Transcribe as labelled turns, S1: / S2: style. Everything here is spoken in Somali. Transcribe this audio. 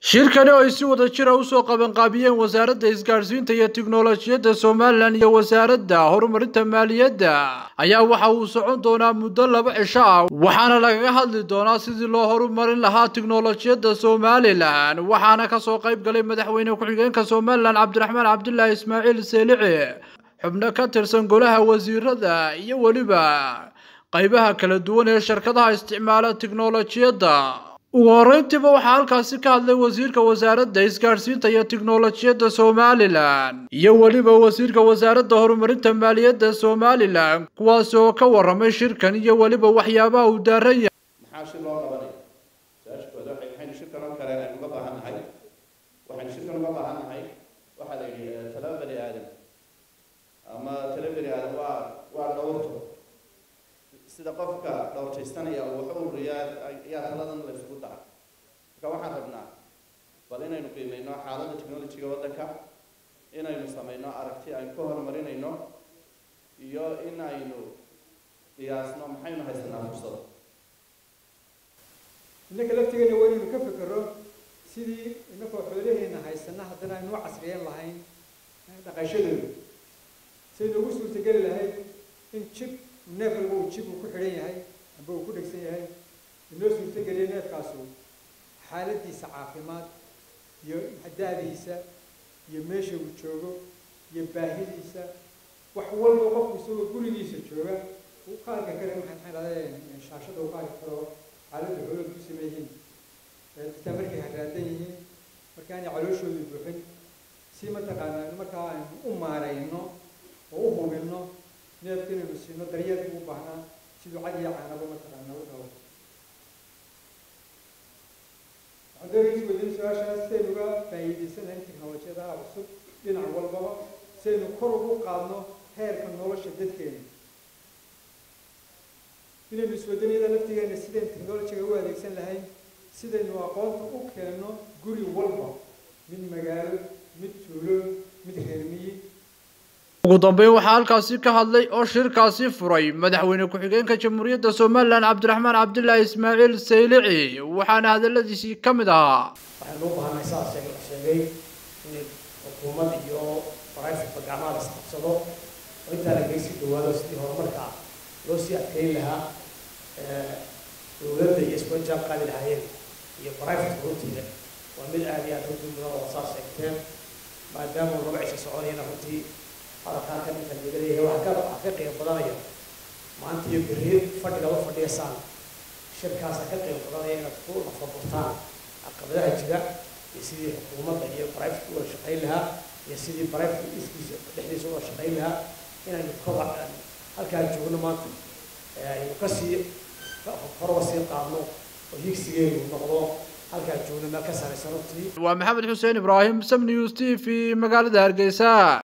S1: shirkani oo ay si wada jira usoo qabanqaabiyeen wasaaradda isgaadhsiinta iyo tiknolojiyadda somalilan iyo wasaaradda horumarinta maaliyadda ayaa waxa uu socon doonaa muddo laba cisho ah waxaana lagaga hadli doonaa sidii loo horumarin lahaa tiknolojiyadda somalilan waxaana kasoo qayb galay madaxweyne ku-xigeenka somalilan cabdiraxmaan cabdilaahi ismaaciil seelici xubno ka tirsan golaha wasiirada iyo weliba qaybaha kala duwan ee shirkadaha isticmaala tiknolojiyadda ugu horreyntiiba waxaa halkaasi ka hadlay wasiirka wasaaradda isgaadhsiinta iyo tiknolojiyadda somalilan iyo weliba wasiirka wasaaradda horumarinta maaliyadda somalilan kuwaasi oo ka warramay shirkan iyo weliba waxyaabaha uu daaran yahay
S2: maxaa shir loo qabanaya su-aashkooda waxay waxaynu shirkan oo kale aynu uga baahan nahay waxaynu shirkan uga baahan nahay waxaa la yidhi tala bani aadam ama tala bani aadam waa waa dhowrto sida qofka dhowrtaystanaya uu wax u ururiyaa ayaa taladan la isugu dara marka waxaan rabnaa bal inaynu qiimeyno xaaladda technologyga waddanka inaynu sameyno aragti aynu ka horumarinayno iyo in aynu qiyaasno maxaynu haysanaa fursado
S3: innaka laftigeena waa inaynu ka fikero sidii inakoo xoolaheena haysana haddana aynu u casriyeyn lahayn dhaqashadooda saynu ugu suurtageli lahayd in jib neef walba uu jib uu ku xidhan yahay amba uu ku dhegsan yahay inoo suurtageliya neefkaasu xaaladiisa caafimaad iyo hadaadiisa iyo meesha uu joogo iyo baahidiisa wax walba qofku isagoo gurigiisa jooga uu ka arki kara maxay maxay dhahdeen shaashada uu ka arki karo xaaladda xoolooda ku sameeyihiin xitaa markay haraadan yihiin marka aanay calooshooda buuxin si mataqaanaa markaa aynu u maarayno oo u hubinno neefka inaynu siino daryeelka u baahnaa siduu cad iyo caanaba mataqaanaa u rabo waxaan doonaysa weydiin su-aashaas sidaynu uga faa'iidaysanayn teknolojiyadaha cusub dhinac walbaba sidaynu kor ugu qaadno heerka nolosha dadkeena inaynu iswadaniyada laftigeena sidaynu technolojiga u adeegsan lahayn sidaynu aqoonta u keenno guri walba mid magaalo mid tuulo mid reermiyi
S1: ugu dambeyn waxaa halkaasi ka hadlay oo shirkaasi furay madaxweyne ku-xigeenka jamhuuriyadda somalilan cabdiraxmaan cabdilaahi ismaaciil saylici waxaana hadaladiisii ka mid ahaa
S4: waxaynu u baahanay saas sheeg sheegay in xukuumad iyo barayfatba gacmaha la isqabsado oo intaa lagaga sii dhawaado sidii horumarka loo sii adkeyn lahaa dowladda iyo isku jaab qaadi lahaayeen iyo barayfatka runtiida waa mid aada iyo aada runtii mudan oo saas sheegteen maadaama uu laba cisho soconayana runtii hadalkaa ka ninka laga leeyahay waxaa ka waxaa ka qiimo badanaya maanta iyo berri fadhiga la fadhiyaysaan shirkaasa ka qiimo badanaya inaad ku nafaburtaan caqabadaha jira iyo sidii xukuumadda iyo barayfatka u wada shaqayn lahaa iyo sidii barayfatka iskiisa dhexdiisa u wada shaqayn lahaa inaynu kobac halkaa joogno maanta aynu kasii horba sii qaadno oo higsigeenu noqdo halkaa joogno meel ka saraysa runtii
S1: waa maxamed xuseen ibraahim sam news t v magaalada hargeysa